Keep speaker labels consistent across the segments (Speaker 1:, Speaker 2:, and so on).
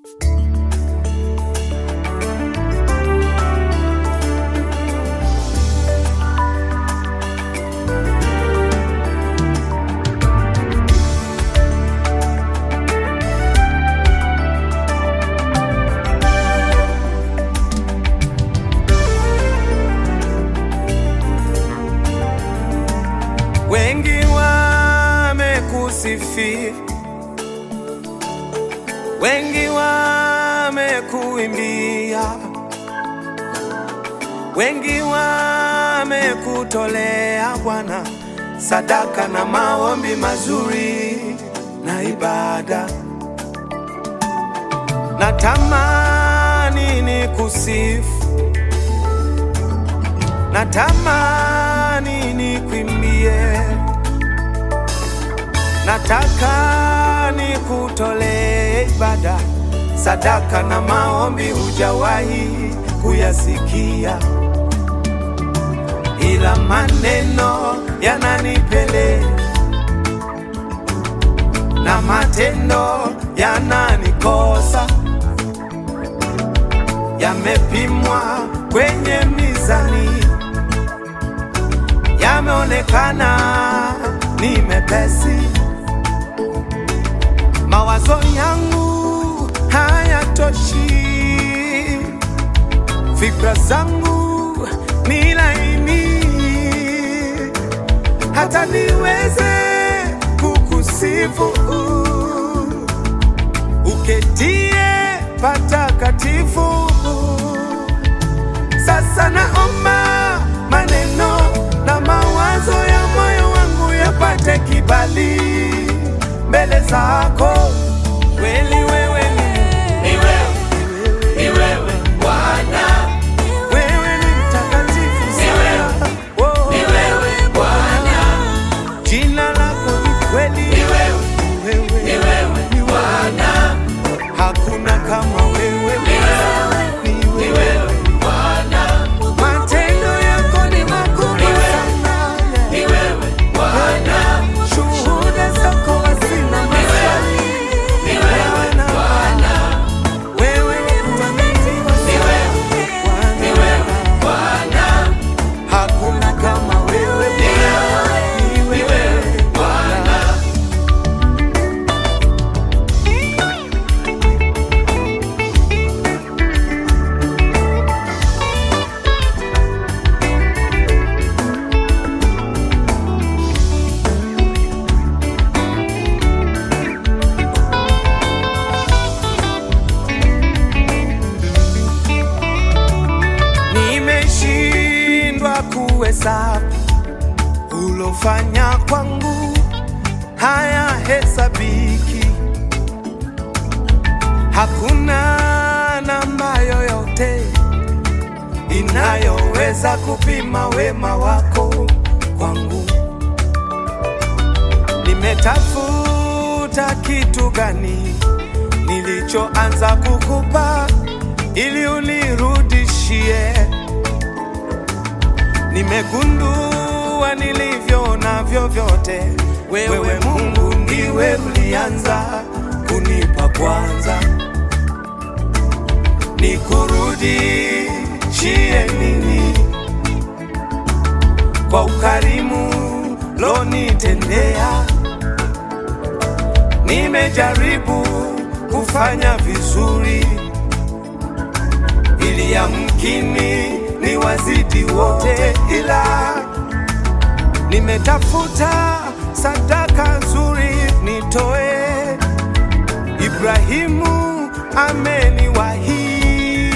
Speaker 1: Wengi wamekusifia, wengi wamekuimbia, wengi wamekutolea Bwana sadaka na maombi mazuri na ibada. Natamani nikusifu, natamani nikuimbie, nataka nikutolee ibada, sadaka na maombi hujawahi kuyasikia, ila maneno yananipele na matendo yananikosa, yamepimwa kwenye mizani, yameonekana ni mepesi. Mawazo yangu hayatoshi, fikra zangu ni laini, hata niweze kukusifu uketie patakatifu. Sasa naomba maneno na mawazo ya moyo wangu yapate kibali mbele zako. Kweli wewe ni
Speaker 2: Ni wewe, ni wewe Bwana,
Speaker 1: wewe ni mtakatifu
Speaker 2: Ni wewe,
Speaker 1: sana. Oh,
Speaker 2: ni wewe Bwana,
Speaker 1: jina lako ni kweli.
Speaker 2: ni wewe,
Speaker 1: Wewe
Speaker 2: ni wewe Bwana,
Speaker 1: hakuna kama wewe.
Speaker 2: ni wewe,
Speaker 1: Ni
Speaker 2: ni
Speaker 1: wewe.
Speaker 2: wewe Bwana,
Speaker 1: Matendo yako ni makubwa
Speaker 2: Ni wewe.
Speaker 1: sana.
Speaker 2: ni wewe Bwana,
Speaker 1: Shuhuda zako hazina maswali.
Speaker 2: ni wewe Bwana,
Speaker 1: Wewe ni mwaminifu
Speaker 2: ni
Speaker 1: sana.
Speaker 2: wewe, ni
Speaker 1: Bwana.
Speaker 2: wewe Bwana,
Speaker 1: Hakuna kama wewe
Speaker 2: ni wewe,
Speaker 1: Ni
Speaker 2: ni wewe Bwana.
Speaker 1: Nimeshindwa kuhesabu ulofanya kwangu, haya hesabiki. Hakuna namba yoyote inayoweza kupima wema wako kwangu. Nimetafuta kitu gani nilichoanza kukupa ili unirudishie. Nimegundua nilivyo navyo vyote, wewe Mungu ndiwe ulianza kunipa kwanza. Nikurudishie nini kwa ukarimu lonitendea? Nimejaribu kufanya vizuri ili yamkini ni wazidi wote, ila nimetafuta sadaka nzuri nitoe. Ibrahimu ameniwahi,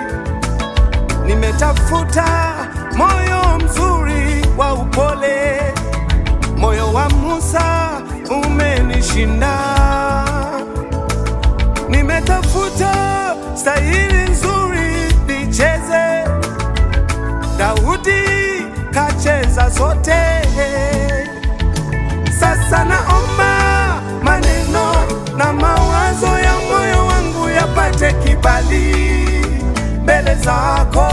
Speaker 1: nimetafuta moyo mzuri wa upole, moyo wa Musa umenishinda. Nimetafuta stahili nzuri nicheze, Daudi kacheza zote. Sasa naomba maneno na mawazo ya moyo wangu yapate kibali mbele zako.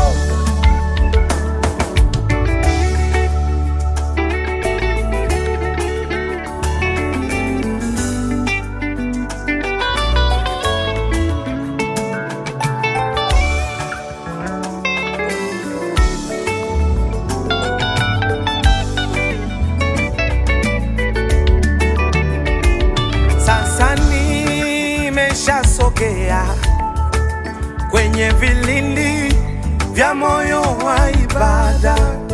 Speaker 1: sogea kwenye vilindi vya moyo wa ibada,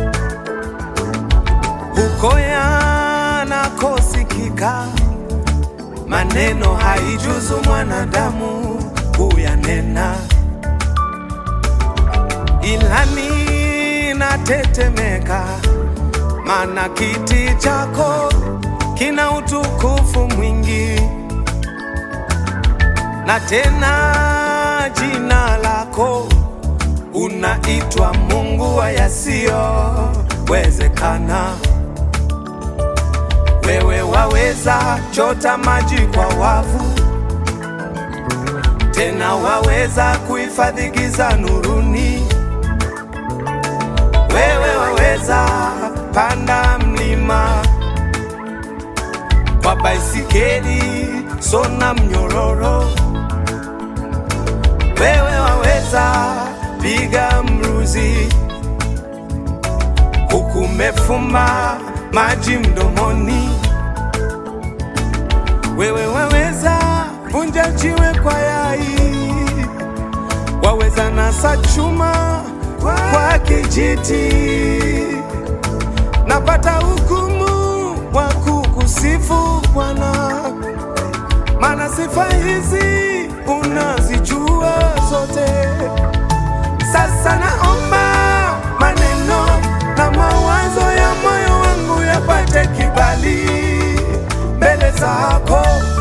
Speaker 1: huko yanakosikika maneno haijuzu mwanadamu kuyanena, ila ninatetemeka, maana kiti chako kina utukufu mwingi, na tena jina lako unaitwa Mungu wa yasiyowezekana. Wewe waweza chota maji kwa wavu, tena waweza kuhifadhi giza nuruni. Wewe waweza panda mlima kwa baisikeli, sona mnyororo. Wewe waweza piga mruzi huku umefumba maji mdomoni. Wewe waweza vunja jiwe kwa yai, waweza nasa chuma kwa kijiti. Napata hukumu wa kukusifu Bwana, maana sifa hizi unazijua zote. Sasa naomba maneno na mawazo ya moyo wangu yapate kibali mbele zako